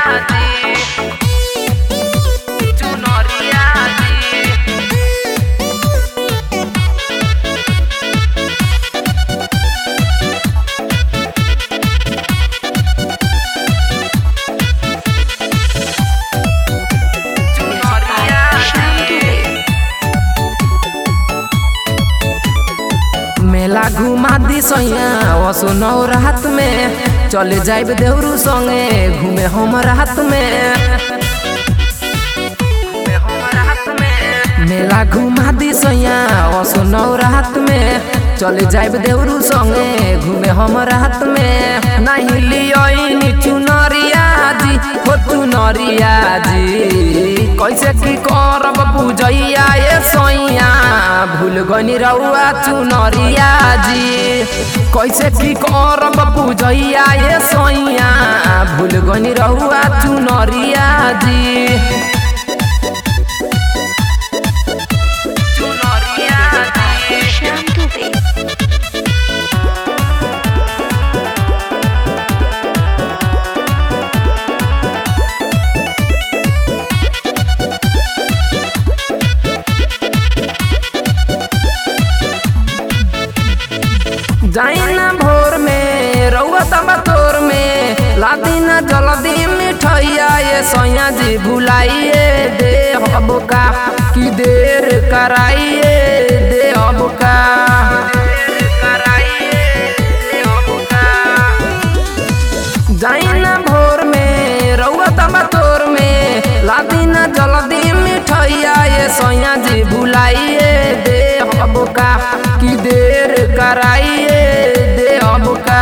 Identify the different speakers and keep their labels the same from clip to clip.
Speaker 1: जी चुनरिया जी चुनरिया जी मेला घुमा दी सैया असो नौ रात में चले जाइब देवरू संगे घूमे हम रात में मेला घुमा दी सैया असो नौ रात में चले जाइब देवरू संगे घूमे हम रात में नहीं लियोनी चुनरिया जी हो चुनरिया जी कैसे की करब पूजैया ये सैया भूल गनी रउआ चुनरिया जी कैसे की करब पूजैया ये सैया भूल गनी रउआ चुनरिया जी चुनरिया जी
Speaker 2: श्याम दुबे
Speaker 1: जाइना भोर में रउआ तबा तोर में लादीना जल्दी मिठैया ये सैया जी भुलाइए दे हब का कि देर कराइए दे हब का जाइना भोर में रउआ तबा तोर में लादीना जल्दी मिठैया ये सैया जी भुलाइए दे हब का कि देर कराइए दे हब का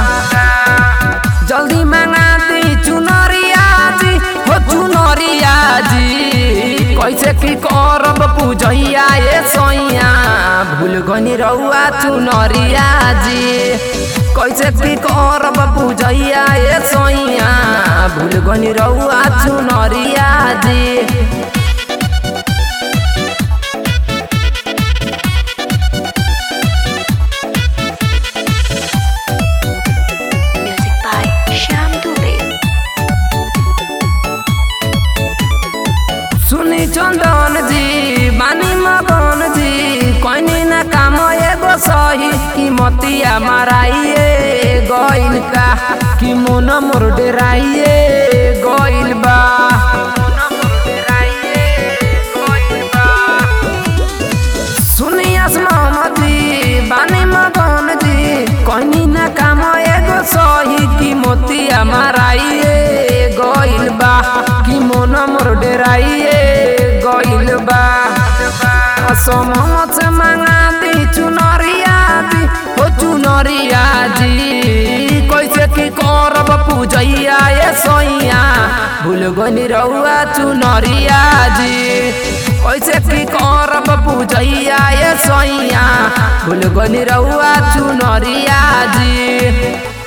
Speaker 1: जल्दी मंगा दी चुनरिया जी हो चुनरिया जी कैसे की करब पूजैया ये सैया भूल गनी रउआ चुनरिया जी कैसे की करब पूजैया ये सैया भूल गनी रउआ चुनरिया जी
Speaker 2: म्यूजिक बाय श्याम दुबे
Speaker 1: सुनी चंदन जी बानी मगन जी कोनी ना काम एगो सही कीमतिया माराइए गइल का कि मोन मोर डेराइए गइल बा सुनी मोहम्मद जी बानी मगन जी कोनी ना काम एगो सही कीमतिया माराइए गइल बा कि मोन मोर डेराइए गइल बा असमत से मंगा दी चुनरिया जी हो चुनरिया जी कैसे की करब पूजैया ये सैया भूल गनी रउआ चुनरिया जी कैसे की करब पूजैया ये सैया भूल गनी रउआ चुनरिया जी